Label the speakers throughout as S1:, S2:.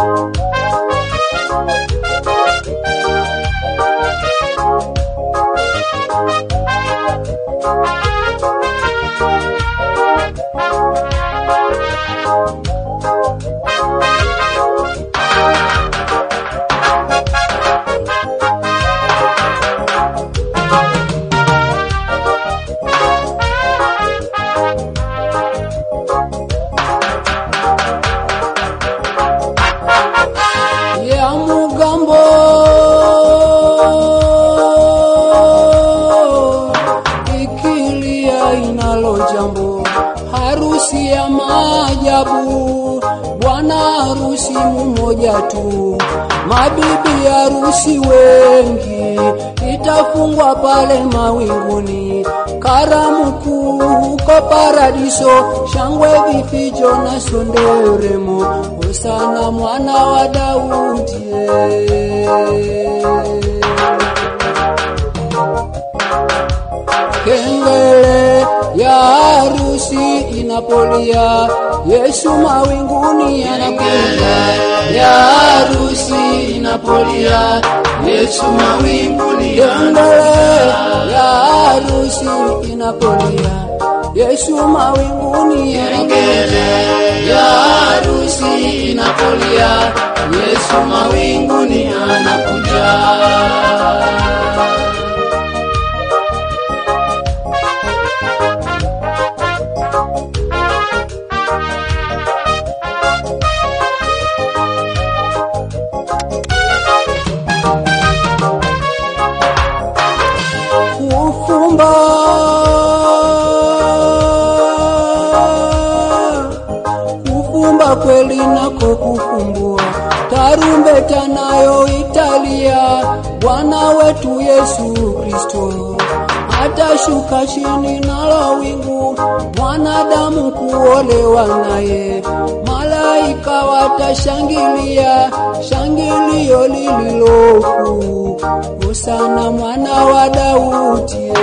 S1: ya mugambo ikilia inalo jambo harusi ya maajabu bwana harusi mmoja tu mabibi harusi wengi itafungwa pale mawinguni karamu kuu huko paradiso shangwe vifijo na sonderemo hosana mwana wa daudi kengele ya harusi inapolia yesu mawinguni anakuja ya harusi inapolia yesu mawinguni kengele ya harusi inapolia yesu mawinguni anakuja ya harusi inapolia yesu mawinguni anakuja kufumba kufumba kweli nako kufumbua tarumbeta nayo italia bwana wetu yesu kristo atashuka chini nalo wingu mwanadamu kuolewa naye malaika watashangilia shangilio lililokuu hosana mwana wa daudi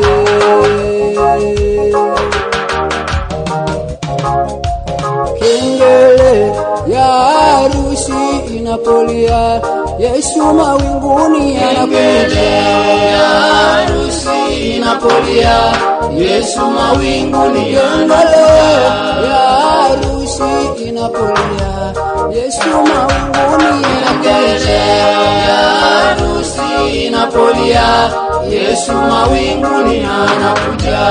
S1: kengele ya harusi inapolia yesu mawinguni anakuja ya harusi inapolia yesu mawinguni kengele ya harusi inapolia yesu mawinguni anakuja ya harusi inapolia yesu mawinguni anakuja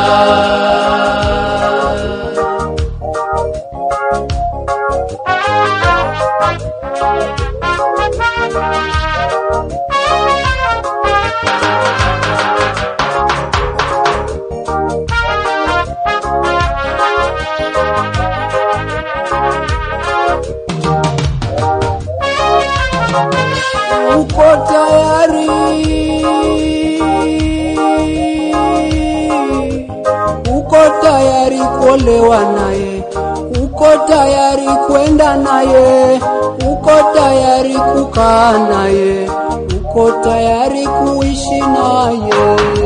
S1: uko tayari uko tayari kuolewa naye uko tayari kwenda naye uko tayari kukaa naye uko tayari kuishi naye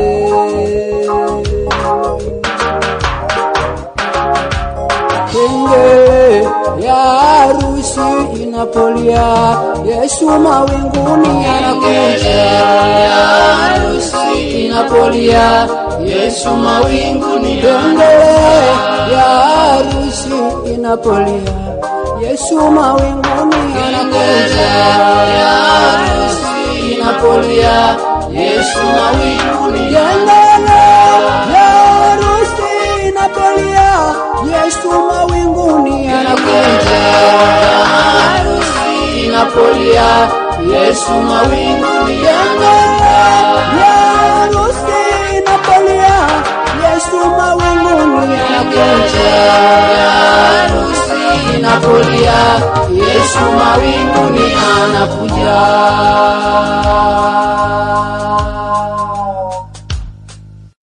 S1: kengele ya harusi inapolia yesu mawinguni anakuja ya harusi inapolia yesu mawinguni kengele ya harusi inapolia yesu mawinguni anakuja ya harusi inapolia yesu mawinguni kengele ya harusi inapolia yesu mawinguni anakuja harusi inapolia yesu mawinguni